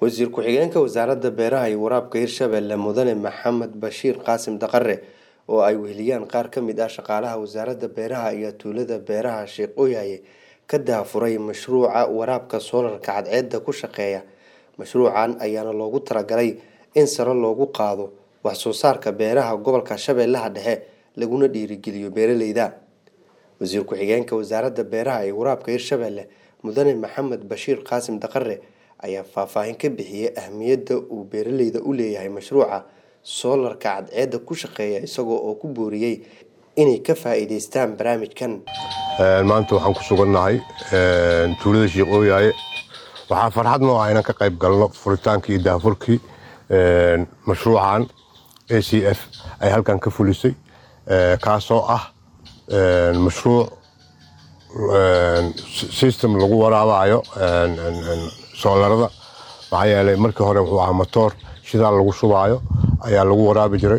wasiir ku-xigeenka wasaaradda beeraha iyo waraabka hirshabelle mudane maxamed bashiir qaasim daqare oo ay weheliyaan qaar ka mid ah shaqaalaha wasaaradda beeraha iyo tuulada beeraha sheekh ooyaye ka daafuray mashruuca waraabka soolarka cadceedda ku shaqeeya mashruucan ayaana loogu talagalay in sare loogu qaado wax soo saarka beeraha gobolka shabeellaha dhexe laguna dhiirigeliyo beeraleyda wasiir ku-xigeenka wasaaradda beeraha iyo waraabka hirshabelle mudane maxamed bashiir qaasim daqare ayaa faahfaahin ka bixiyey ahmiyadda uu beeraleyda u leeyahay mashruuca soolarka cadceedda ku shaqeeya isagoo oo ku booriyey inay ka faa-iideystaan barnaamijkan maanta waxaan ku sugannahay tuulada sheekh ooyaaye waxaa farxad noo ah inaan ka qayb galno furitaankii iyo daafurkii mashruucan a c f ay halkan ka fulisay kaasoo ah mashruuc system lagu waraabayo soolarada maxaa yeelay markii hore wuxuu ahaa matoor shidaal lagu shubaayo ayaa lagu waraabi jiray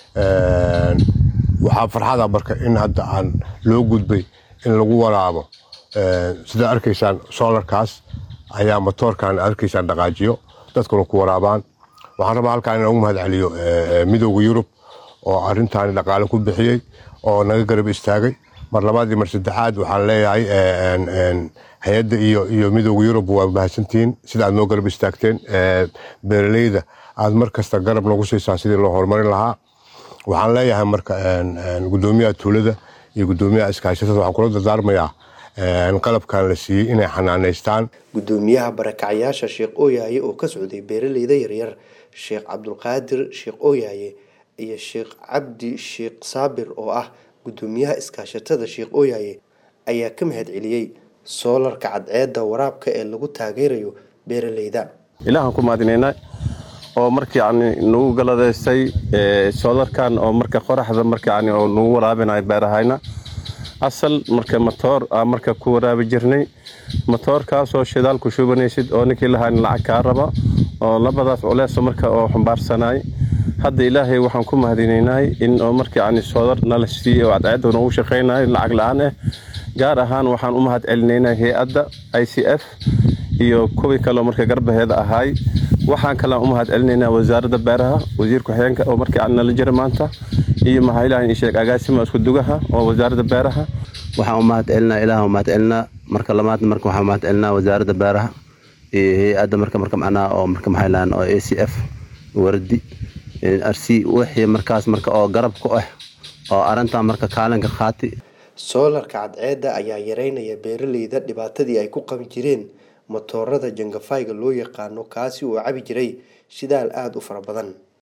waxaa farxada marka in hadda aan loo gudbay in lagu waraabo sidaa arkaysaan soolarkaas ayaa matoorkan arkaysaan dhaqaajiyo dadkuna ku waraabaan waxaan rabaa halkaan inaan ugu mahad celiyo midooda yurub oo arintaani dhaqaale ku bixiyey oo naga garab istaagay mar labaad iyo mar saddexaad waxaan leeyahay hay-adda iyo iyo midooda yurub waa mahadsantihiin sida aad noo garab istaagteen beeraleyda aad mar kasta garab noogu siisaan sidii loo horumarin lahaa waxaan leeyahay marka gudoomiyaha tuulada iyo gudoomiyaha iskaashatada waxaan kula dardaarmayaa qalabkan la siiyey inay xanaaneystaan gudoomiyaha barakacayaasha sheekh ooyaaye oo ka socday beeraleyda yaryar sheekh cabdulqaadir sheekh ooyaaye iyo sheekh cabdi sheekh saabir oo ah gudoomiyaha iskaashatada sheekh ooyaaye ayaa ka mahad celiyey soolarka cadceedda waraabka ee lagu taageerayo beeraleyda ilaahaan ku mahadinaynaa oo marka yani nagu galadaystay soolarkan oo marka qoraxda marka yani oo nagu waraabinayo beerahayna asal marka matoor aa marka ku waraabi jirnay matoorkaasoo shidaal ku shubanaysid oo ninkii lahaan lacag kaa raba oo labadaas culeeso marka oo xumbaarsanay hadda ilaahay waxaan ku mahadinaynahay in oo marka yani soolar nala siiyey oo cadceedda noogu shaqaynayo lacag la-aan ah gaar ahaan waxaan u mahad celinaynaa hay-adda i c f iyo kuwii kaleo marka garbaheeda ahaay waxaan kalean u mahad celinaynaa wasaaradda beeraha wasiir ku-xigeenka oo marka yani nala jira maanta iyo maxaa ilaah sheeg agaasima isku dugaha oo wasaaradda beeraha waxaan u mahad celinaa ilaah u mahad celinaa marka lamaad marka waxaan mahad celinaa wasaaradda beeraha iyo hay-adda marka marka macnaha oo marka maxay lahaan oo a c f wardi arsi wixii markaas marka oo garab ku ah oo arrintan marka kaalinka qaati soolarka cadceedda ayaa yareynaya beeraleyda dhibaatadii ay ku qabi jireen matoorada jangafayga loo yaqaano kaasi oo cabi jiray shidaal aada u fara badan